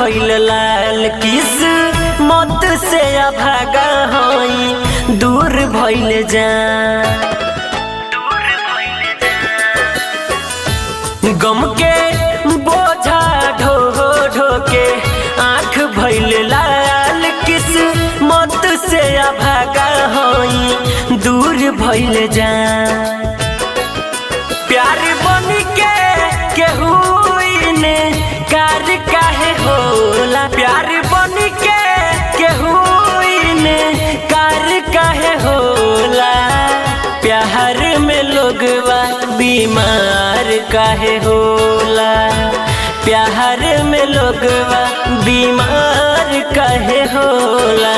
भइल लाल किस मत से अभागा हई दूर भइल जा गम के बोझा ढो ढो के आँख भइल लाल किस मत से अभागा हई दूर भइल जा प्यार बन के केहू ने कार काहे होला प्यार बन के केहू ने कार काहे होला प्यार में लोगवा बीमार काहे होला प्यार में लोगवा बीमार काहे होला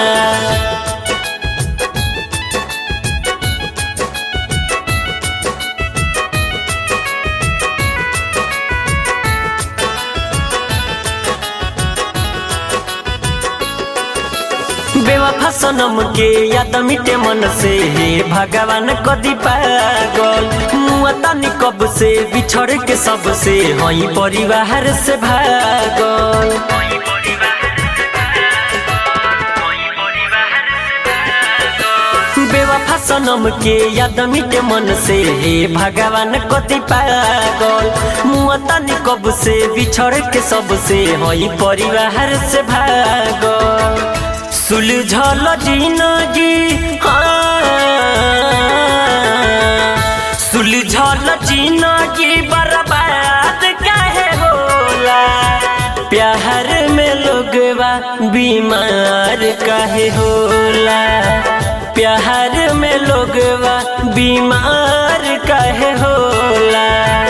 बेवफा सनम के याद मिटे मन से हे भगवान कदी पागल मुआ तनी कब से बिछड़ के सबसे हई परिवार से भागल बेवफा सनम के याद मिटे मन से हे भगवान कति पागल मुआ तनी कब से बिछड़ के सबसे हई परिवार से भागल सुलझल जिंदगी सुलझल जिंदगी बर्बाद काहे होला प्यार में लोगवा बीमार काहे होला प्यार में लोगवा बीमार काहे होला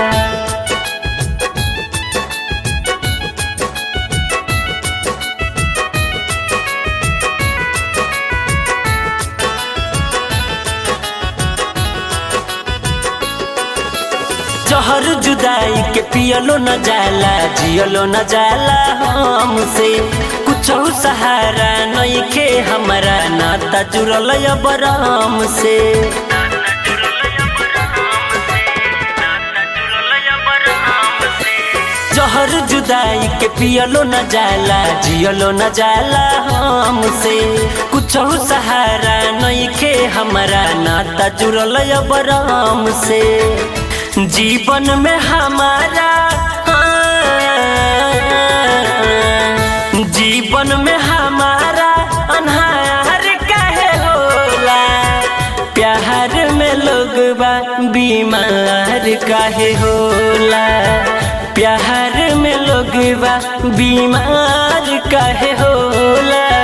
जहर जुदाई के पियलो न जाला जियलो न जाला हमसे कुछ सहारा नहीं के हमारा नाता जुड़ल बराम से जहर जुदाई के पियलो न जाला जियलो न जाला हमसे कुछ सहारा नहीं के हमारा नाता जुड़ल बराम से जीवन में हमारा जीवन में हमारा अनहार काहे होला प्यार में लोग बीमार काहे होला प्यार में लोग बीमार काहे होला